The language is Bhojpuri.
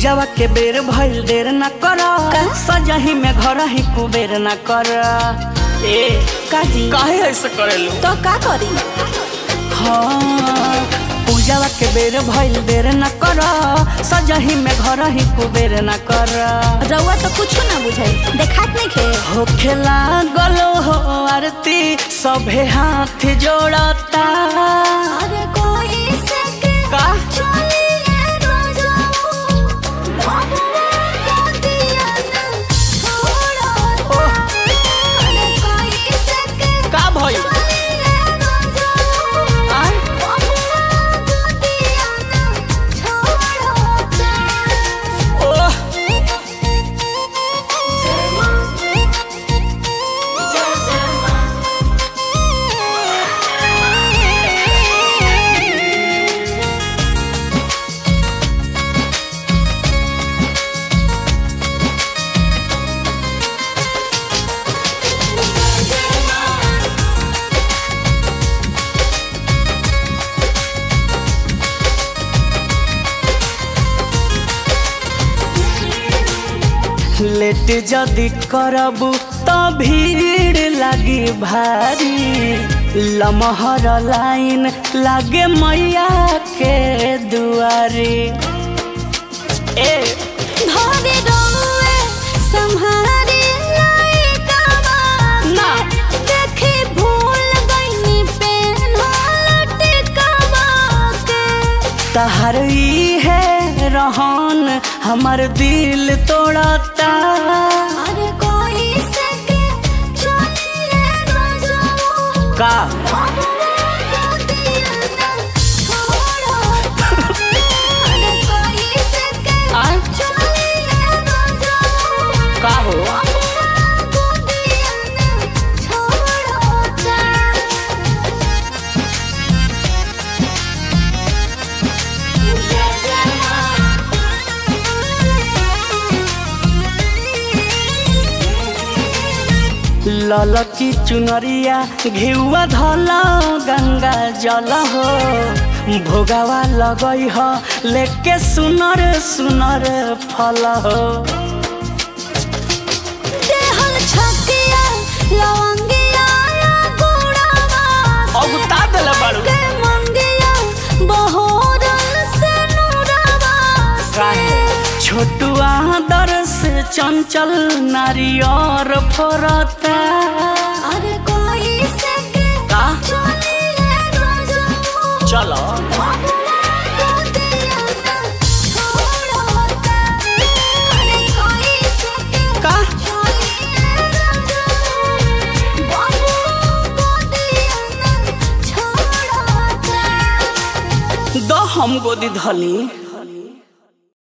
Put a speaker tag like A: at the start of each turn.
A: पूजावा के बेर भइल देर न कर सजही में घर ही कुबेर न कर ए
B: काजी
A: काहे ऐसे करेलू
B: तो का करी
A: हाँ पूजावा के बेर भइल देर न कर सजही में घर ही कुबेर न कर
B: रउआ तो कुछ ना बुझाई देखात नहीं खे
A: होखेला गलो हो आरती सभे हाथ जोड़ता
B: अरे कोई सके
A: का
B: चलिए रोजो बाबुआ को दिया ना छोड़ो अरे कोई सके
A: का भइल
B: चलिए रोजो
A: आय
B: बाबुआ को दिया ना छोड़ो
A: ओह लेट जदि करबू तो भीड़ लगी भारी लमहर लाइन लागे मैया के दुआरी ए
B: धरे रोए संहारे लायका
A: ना।
B: देखे भूल गईनी पेन लटकावा के
A: तहर ई है रहन हमर दिल तोड़ता
B: अरे कोई सके चलिए रोजो
A: का
B: बाबुआ को दिया ना छोड़ो अरे कोई सके
A: आय
B: चलिए रोजो
A: का हो
B: बाबुआ को दिया ना छोड़ो
A: ललकी चुनरिया घिउआ धल गंगा जल हो भोगावा लगई ह लेके सुनर सुनर फल हो
B: देहल छतिया लवंगिया या गुड़ावा
A: अगुता देले बाड़ू
B: के मंगिया बहोरल से नूरावा से
A: छोटुआ दर से चंचल नारियर फोरता
B: अरे कोई सके
A: का
B: चलिए रोजो
A: चलो
B: बाबुआ को दिया ना छोड़ोता अरे कोई सके
A: का
B: चलिए रोजो बाबुआ को दिया ना छोड़ोता
A: दो हम गोदी धली